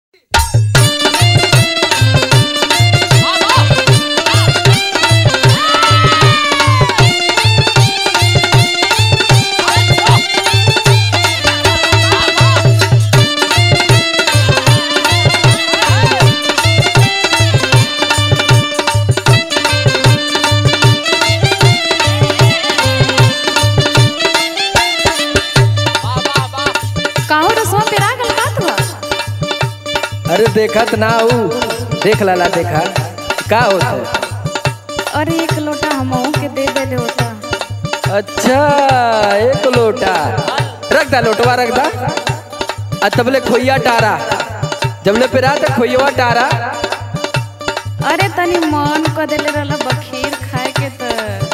अरे देखत ना ऊ देख लाला देखा का होता अरे एक लोटा हमहू के दे देले होता अच्छा एक लोटा रख दा लोटवा रख दा आ तबले खोइया टारा जबले पेरा त खोइया टारा अरे तनी मन क देले रहला बखीर खाए के त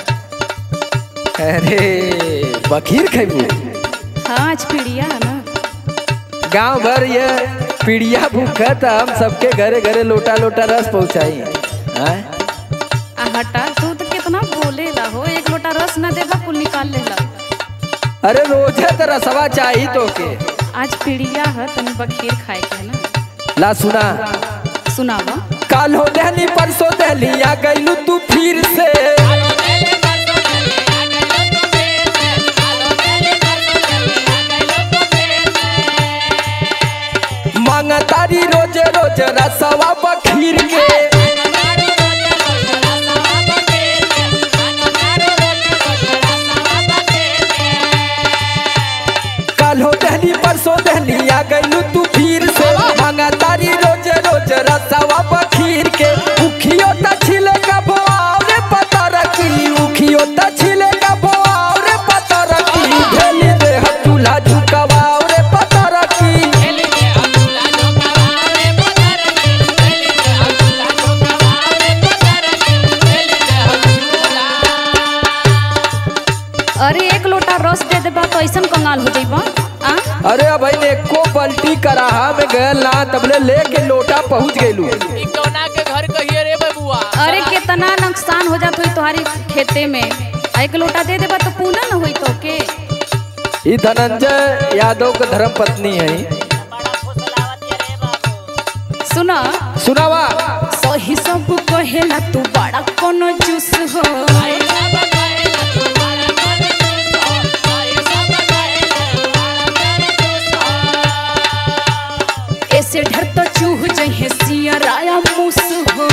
अरे बखीर खैबू हाँ आज पीड़िया है ना गांव भर ये पीड़िया भूखत हम सबके घरे घरे लोटा लोटा रस पहुंचाई हैं? आ हटा तू तो कितना बोलेला हो एक लोटा रस ना देबा कुल निकाल लेला अरे रोजे तो रसवा चाही तो के आज पीड़िया है तनी बखीर खाए के है ना ला सुना सुनावा काल हो दहली परसों दहली आ गईलू तू फिर से मांगा तारी रोजे रोज रसवा बखीर के काल हो दहली परसों दहली आ गईलू तू फिर से मांगा तारी रोज रोज रसवा बखीर के उखियो त छिले का भोआव रे पता रखी उखियो त छिले का भोआव रे पता रखी भेली देह चूल्हा झुकवाव रे पता रखी अरे एक लोटा रस दे देबा तो ऐसन कंगाल हो जाइबा आ अरे अब भाई एको पलटी कराहा में गयल ना तबले लेके लोटा पहुंच गईलू इकौना के घर कहिए रे बबुआ अरे कितना नुकसान हो जात होई तुम्हारी खेते में आ एक लोटा दे देबा तो पूना न होई तो के ई धनंजय यादव के धर्म पत्नी है सुना सुनावा सही सब कहेला तू बड़ा कोनो जूस हो ऐसे ढर तो चूह जहे सियराया मुस हो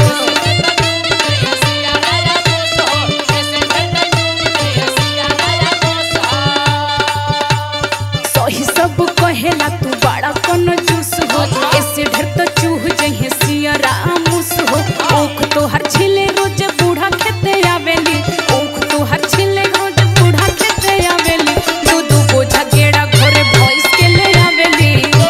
सही सब कहेला तू बड़ा कोनो जूस हो ऐसे ढर तो चूह जहे सियरा मुस हो ओख तो हर छिले रोज बूढ़ा खेते आवेली ओख तो हर छिले रोज बूढ़ा खेते आवेली दू दू बोझा गेड़ा घरे भॉइस के ले आवेली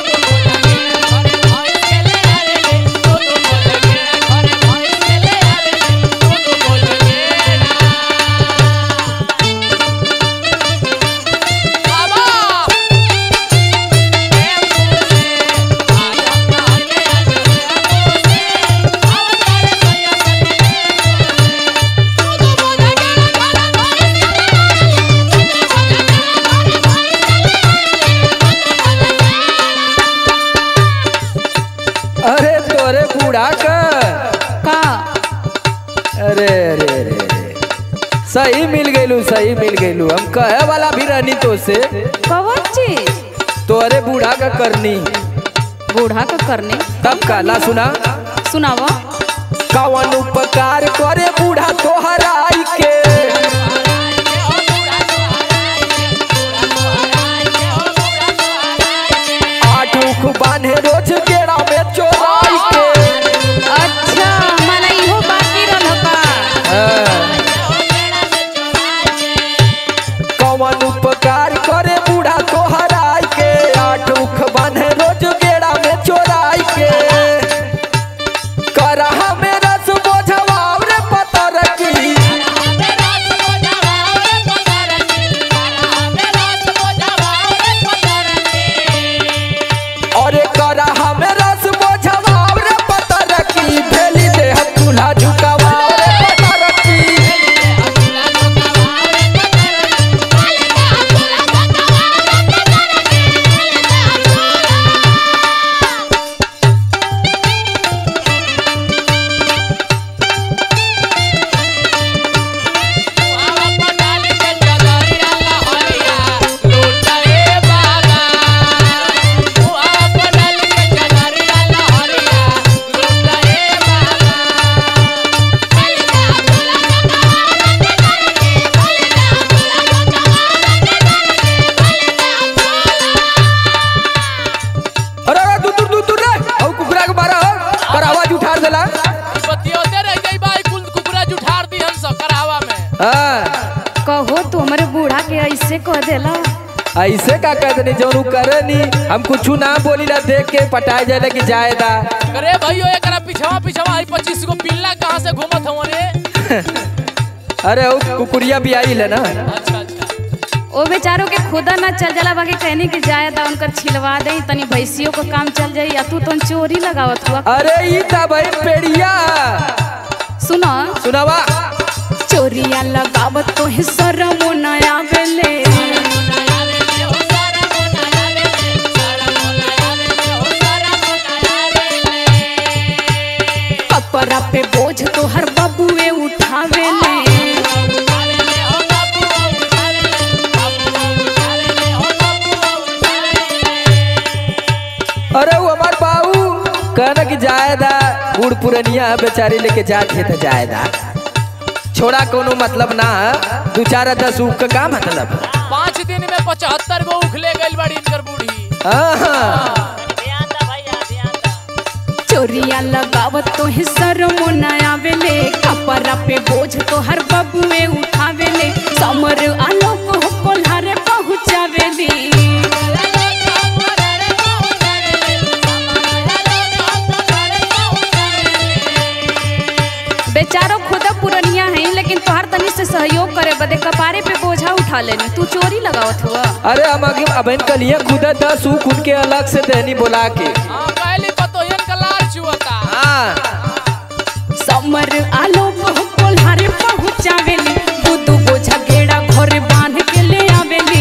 अरे तोरे बूढ़ा का का अरे अरे अरे अरे। सही मिल गईलू सही मिल गईलू हम कहे वाला भी रहनी तो से कवन चीज तोरे बूढ़ा का करनी बूढ़ा का करने तब काला सुना सुनावा कवन उपकार करे बूढ़ा तोहराई के आठ उख बांधे रोज गेड़ा में चोराई के अच्छा मन इहो बाकी रहल का हाँ। कवन उपकार करे बूढ़ा तोहराई के आठ उख बांधे रोज गेड़ा में चोराई के करहा में रस बोझवाव रे पता रखी अरे करहा में रस ऐसे कह देला ऐसे का कह देनी जौन उ करे नी हम कुछ ना बोली ला देख के पटाए जाए कि जायदा अरे भैयो एकरा पिछवा पिछवा आई पच्चीस गो पिल्ला कहाँ से घूमत हवन रे अरे उ कुकुरिया भी आई ले ना अच्छा अच्छा ओ बेचारों के खुदा ना चल जाला बाकी कहनी कि जाए दा उनकर छिलवा दे तनी भैंसियों को काम चल जाई या तू तो चोरी लगावत हुआ अरे ई था भाई पेड़िया सुनो सुनावा चोरिया लगावत तो है शरमो न आवेले कपड़ा पे बोझ तो हर बबुए उठावेले अरे वो हमार बाबू कहना कि जायदा बूढ़ पुरनिया बेचारी लेके जात है तो जायदा छोड़ा कोनो मतलब ना दू चार दस ऊख का का मतलब पाँच दिन में पचहत्तर गो उखले गइल बाड़ी इनकर बूढ़ी हाँ चोरिया लगावत तो है शरमो न आवेले कपड़ा पे बोझ तो हर बबुए उठावेले समर आलोक हो कोल्हारे पहुँचावेली बेचारो खुदा पुरनिया है लेकिन तोहार तनी से सहयोग करे बदे कपारे पे बोझा उठा लेनी तू चोरी लगावत हुआ अरे हम आगे अबन कलिया खुद दस ऊख उनके अलग से देनी बोला के हाँ पहली पतोहियन का लार चुअता हाँ समर आलोक हो कोल्हारे पहुँचावेली दू दू बोझा गेड़ा घरे बांध के ले आवेली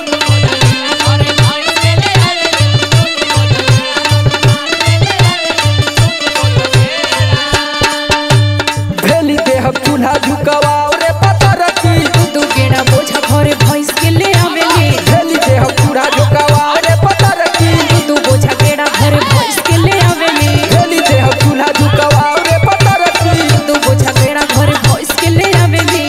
भेली देह चूल्हा झुकवाओ रे पता रखी दू गेड़ा बोझा घरे भैंस के ले आवेली भेली देह चूल्हा झुकवाओ रे पता रखी दू बोझा गेड़ा घरे भैंस के ले आवेली भेली देह चूल्हा झुकवाओ रे पता रखी दू बोझा गेड़ा घरे भैंस के ले आवेली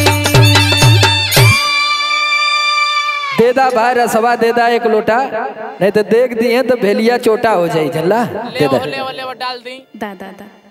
देदा भाई रसवा देदा एक लोटा नहीं तो देख दिए तो भेलिया चोटा हो जाई चला ले देदा ले ले डाल दी दा दा दा